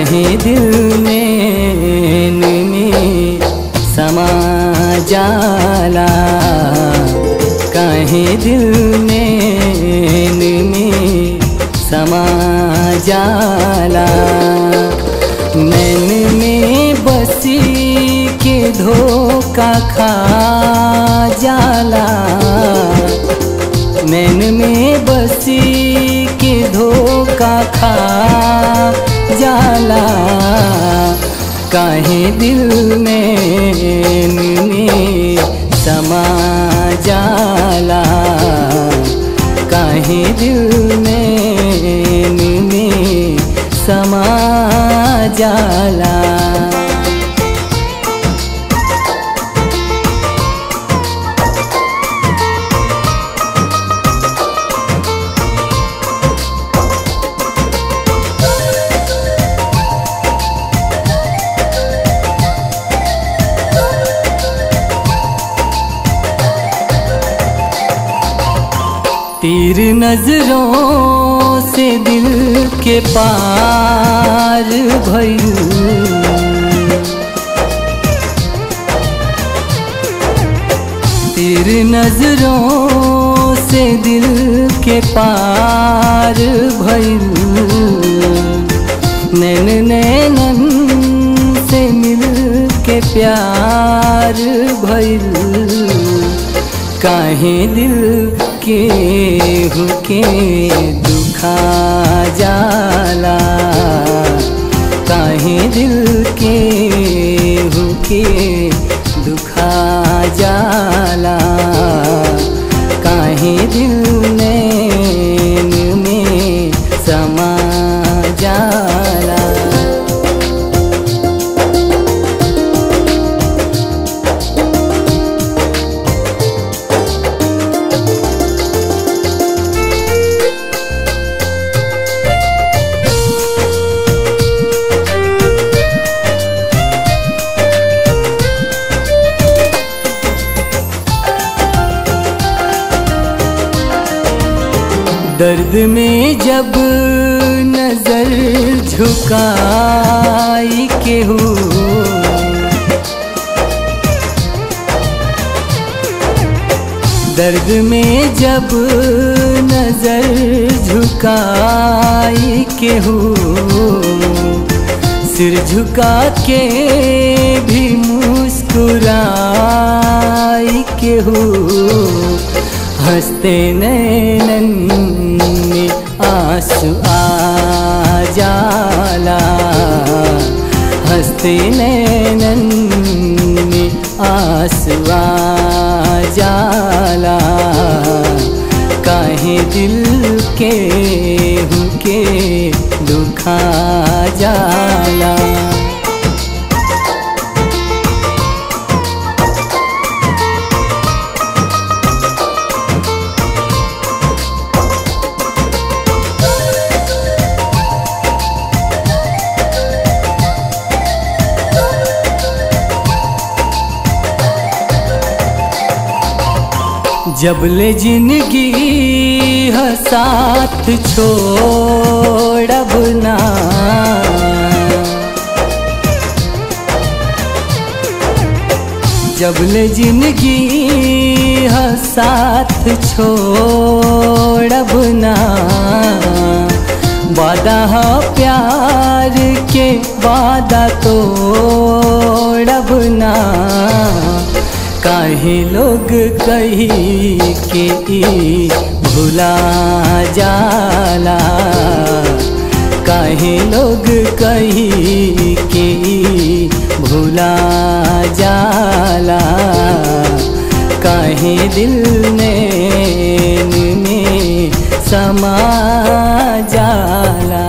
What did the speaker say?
काहे दिल में में समा जाला काहे दिल में में समा जाला नैन में बसी के धोखा खा जाला नैन में बसी के धोखा खा जाला काहे दिल में में समा जाला काहे दिल में में समा जाला तीर नजरों से दिल के पार भइल तीर नजरों से दिल के पार भइल नैन नैनन से मिल के प्यार भइल काहे दिल के हुके दुखा जाला काहे दिल के हुके दुखा जाला काहे दिल नैन में समा जाला दर्द में जब नजर झुकाई के हो दर्द में जब नजर झुकाई के हो सिर झुका के भी मुस्कुराई के हो हंसते नैनन में आंसू आ जाला हंसते नैनन में आंसू आ जाला काहे दिल के हुके दुखा जाला जब ले जिंदगी ह साथ छोड़ब ना जब ले जिंदगी ह साथ छोड़ब ना वादा ह प्यार के वादा तोड़ब ना काहे लोग कही के ई भुला जाला काहे लोग कही के ई भुला जाला काहे दिल नैन में समा जाला